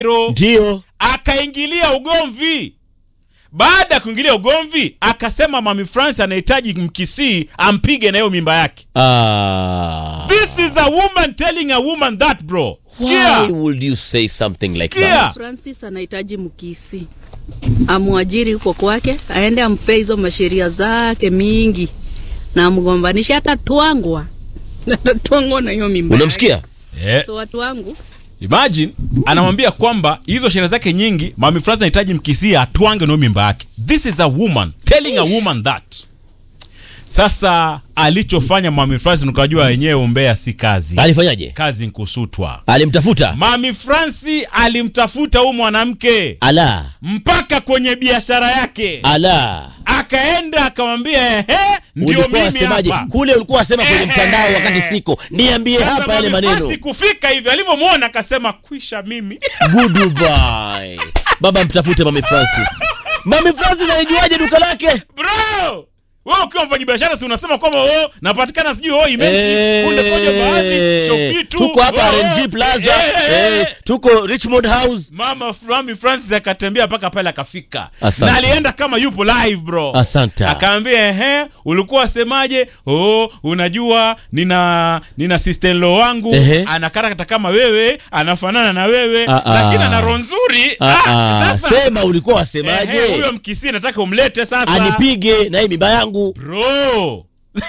Ndio. akaingilia ugomvi. Baada ya kuingilia ugomvi, akasema Mami France anahitaji mkisii ampige na hiyo mimba yake. Ah. This is a woman telling a woman that bro. Sikia. Why would you say something like Sikia. that? Francis anahitaji mkisi amwajiri huko kwake, aende ampe hizo masheria zake mingi na amgombanishe, hata twangwa atatwangwa na hiyo mimba. yake. Unamsikia? Eh, So watu wangu imagine anamwambia kwamba hizo sheria zake nyingi, Mami France anahitaji mkisii atwange na hiyo mimba yake. This is a woman telling a woman that. Sasa alichofanya Mami France nikajua wenyewe umbea si kazi. Alifanyaje? Kazi nkusutwa. Alimtafuta? Mami Franci alimtafuta huyu mwanamke Ala. mpaka kwenye biashara yake, Ala. akaenda akamwambia, ehe, ndio Ulikuwa mimi wasemaje? hapa. Kule ulikuwa wasema kwenye Ehe. mtandao wakati siko. Niambie Sasa hapa yale Mami maneno. Franci kufika hivi, alivyomwona akasema, kwisha mimi Goodbye. Baba mtafute Mami Francis. Mami Francis alijuaje duka lake? bro wewe ukiwa mfanyi biashara si unasema kwamba oh, napatikana sijui oh, imenti Eh, kunde koje baadhi Shopee tu tuko hapa oh, RNG Plaza, eh, eh, eh, tuko Richmond House. Mama Mami Francis akatembea mpaka pale akafika, Asante. na alienda kama yupo live bro. Asante. Akaambia ehe, ulikuwa wasemaje? Oh, unajua nina nina sister in law wangu Ehe. anakarakata kama wewe, anafanana na wewe, Ah, ah. lakini ana roho nzuri. Ah, Ah, ah, sasa sema ulikuwa ehe, wasemaje? huyo mkisi nataka umlete sasa. Anipige na hii mimba yangu. Bro.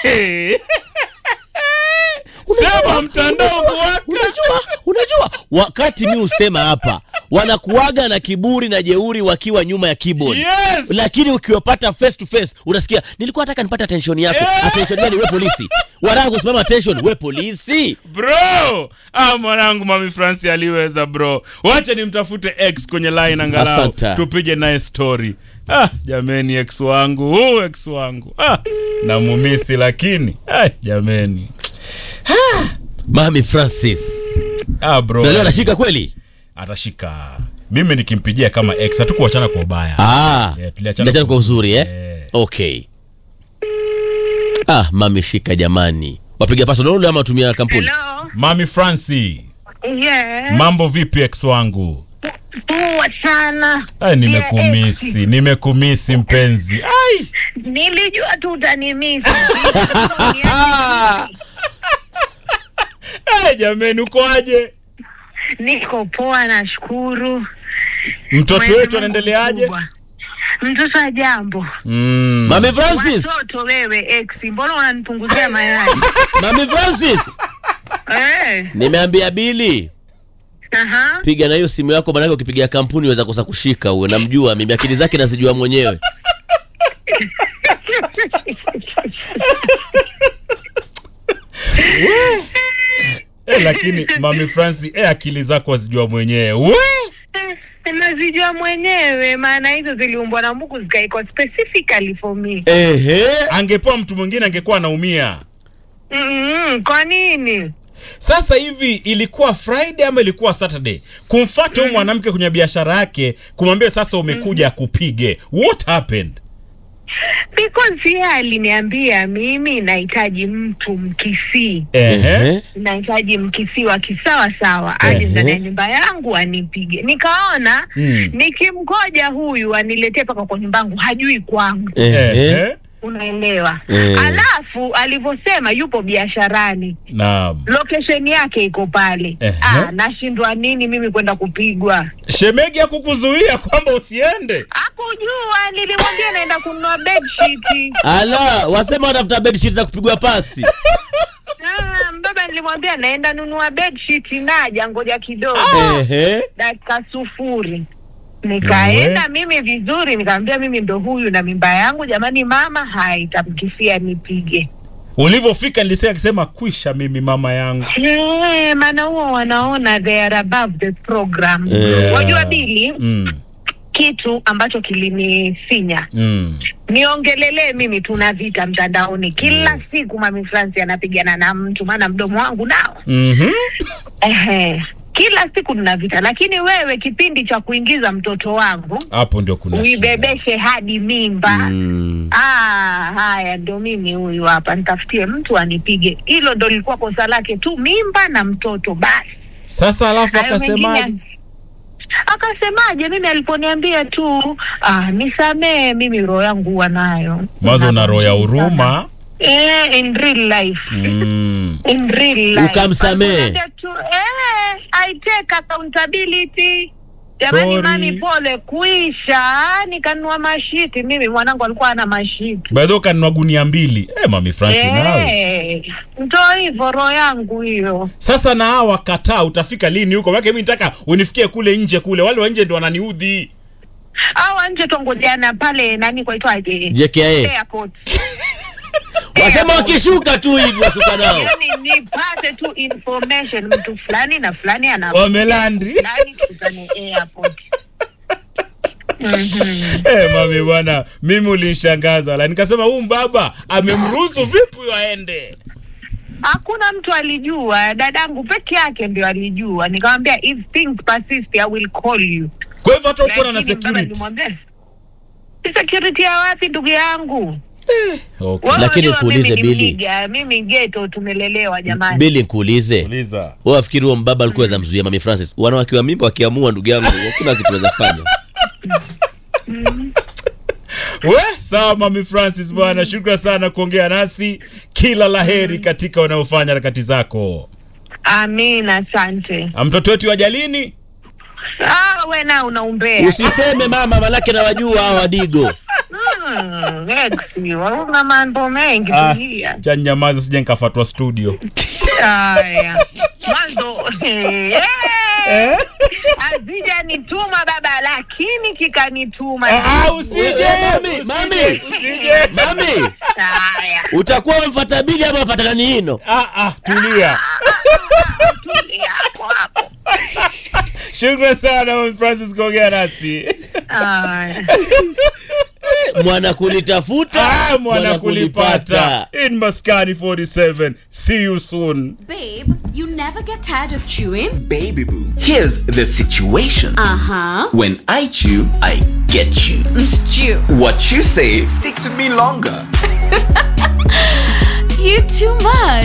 Sema mtandao kuwaka. Unajua, unajua wakati mi husema hapa wanakuaga na kiburi na jeuri wakiwa nyuma ya keyboard. Yes. Lakini ukiwapata face to face unasikia nilikuwa nataka nipate attention yako. Eh. Attention gani we polisi? Wanataka kusimama attention we polisi. Bro, ah mwanangu Mami Franci aliweza bro. Wacha nimtafute X kwenye line angalau Asante. tupige naye story. Ah, jameni X wangu, huu X wangu. Ah, namumisi lakini. Ah, jameni. Mami Francis. Ah bro. Na leo anashika kweli? Atashika. Mimi nikimpigia kama X hatukuachana kwa ubaya. Ah. Yeah, tuliachana Tuliachana kwa- kwa uzuri eh? Eh. Okay. Ah, mami shika jamani. Wapiga paso download ama tumia kampuni? Hello. Mami Franci, Yes. mambo vipi X wangu? Poa sana. Ay, nimekumisi, nimekumisi mpenzi. Ai. Nilijua tu utanimisi. Ay, jameni uko aje? Niko poa nashukuru. Mtoto Mwenyezi wetu Mungu anaendeleaje? mkubwa. Mtoto wa jambo. Mm. Mami Francis. Watoto wewe ex, mbona unanipunguzia mayai? Mami Francis. Eh. Nimeambia Bili. Aha. piga na hiyo simu yako manake ukipiga kampuni weza kosa kushika huyo namjua mimi akili zake nazijua mwenyewe Eh, lakini Mami Franci, eh, akili zako wazijua mwenyewe. We! Nazijua mwenyewe maana hizo ziliumbwa na Mungu zikaikwa specifically for me. ehe Angepewa mtu mwingine angekuwa anaumia. Mm, kwa nini? Sasa hivi ilikuwa Friday ama ilikuwa Saturday? Kumfuata huyu mwanamke kwenye biashara yake, kumwambia sasa umekuja akupige. What happened? Because yeye aliniambia mimi nahitaji mtu mkisii. Ehe. nahitaji mkisi wa kisawa sawa aje Ehe. ndani ya nyumba yangu anipige. Nikaona Mm. nikimgoja huyu aniletee paka kwa nyumba yangu, hajui kwangu, ehe Ehe. unaelewa? Eh. Alafu alivyosema yupo biasharani, Naam. location yake iko pale. Ehe. Ah, nashindwa nini mimi kwenda kupigwa? Shemegi hakukuzuia kwamba usiende. Hakujua, nilimwambia naenda kununua bedsheet. ala wasema watafuta bedsheet za kupigwa pasi Ah, mbaba nilimwambia naenda nunua bedsheet, naja ngoja kidogo. ehe dakika sufuri nikaenda mimi vizuri nikamwambia mimi ndo huyu na mimba yangu jamani mama haitamkisia nipige Ulivyofika nilisema akisema kwisha mimi mama yangu. Eh, maana huo wanaona they are above the program Yeah. wajua bili Mm. kitu ambacho kilinisinya Mm. niongelelee mimi tuna vita mtandaoni kila siku mami franci anapigana na mtu maana mdomo wangu nao Mhm. Ehe. kila siku tuna vita lakini wewe kipindi cha kuingiza mtoto wangu Hapo ndio kuna shida. uibebeshe hadi mimba Mm. ah, haya ndo mimi huyu hapa nitafutie mtu anipige hilo ndo lilikuwa kosa lake tu mimba na mtoto basi Sasa alafu Hayo akasemaje? mengine- Akasemaje? Mimi aliponiambia tu ah, nisamee, mimi roho yangu huwa nayo mazo una roho ya Sana. huruma Eh, in real life mm. in real life. Ukamsamehe. Aliponiambia tu eh, I take accountability jamani Sorry. mami pole kuisha nikanunua mashiti mimi mwanangu alikuwa ana mashiti by the way kanunua gunia mbili eh, mami Francis nawe Eh, ndo hivyo roho yangu hiyo sasa na hawa kataa utafika lini huko maana mimi nataka unifikie kule nje kule wale wa nje ndio wananiudhi au nje tongojeana pale nani kwaitwaje JKA airport wasema wakishuka tu hivi washuka nao yani nipate tu information mtu fulani na fulani ana wamelandri fulani tukutane airport Mhm. Eh, mami bwana, mimi ulinishangaza la nikasema huyu mbaba amemruhusu vipi huyo aende? hakuna mtu alijua dadangu peke yake ndio alijua nikamwambia if things persist i will call you Kwa hivyo hata uko na Lakini baba security. nilimwambia, security ya wapi ndugu yangu Okay. Wewe Lakini unajua kuulize mimi ni Billy. mniga, mimi geto tumelelewa jamani bili nikuulize Uliza. wewe wafikiri huo mbaba alikuwa za mzuia mami francis wanawake wa mimba wakiamua ndugu yangu hakuna kitu weza fanya We, sawa mami Francis bwana, shukran sana kuongea nasi. Kila laheri katika unayofanya harakati zako. amina asante Ah, Mtoto wetu wa jalini? ah, we na unaumbea usiseme mama manake nawajua hao wadigo Mm, ex, una mambo mengi Ah, tulia cha nyamaza sije nikafatwa studio. haya mwanzo eh, hazijanituma baba lakini kikanituma Ah, ah, usije. Wewe, mami, usije, mami. Usije. mami haya utakuwa umfata bili ama mfata nani hino Ah, ah, tulia. tulia hapo hapo Shukran sana mami Francis kuongea nasi. haya mwana kulitafuta Ah, mwana kulipata. In Maskani 47. See you soon. Babe, you never get tired of chewing? Baby boo, here's the situation. Uh huh. When I chew, I get you. Stew. What you say sticks with me longer. You too much.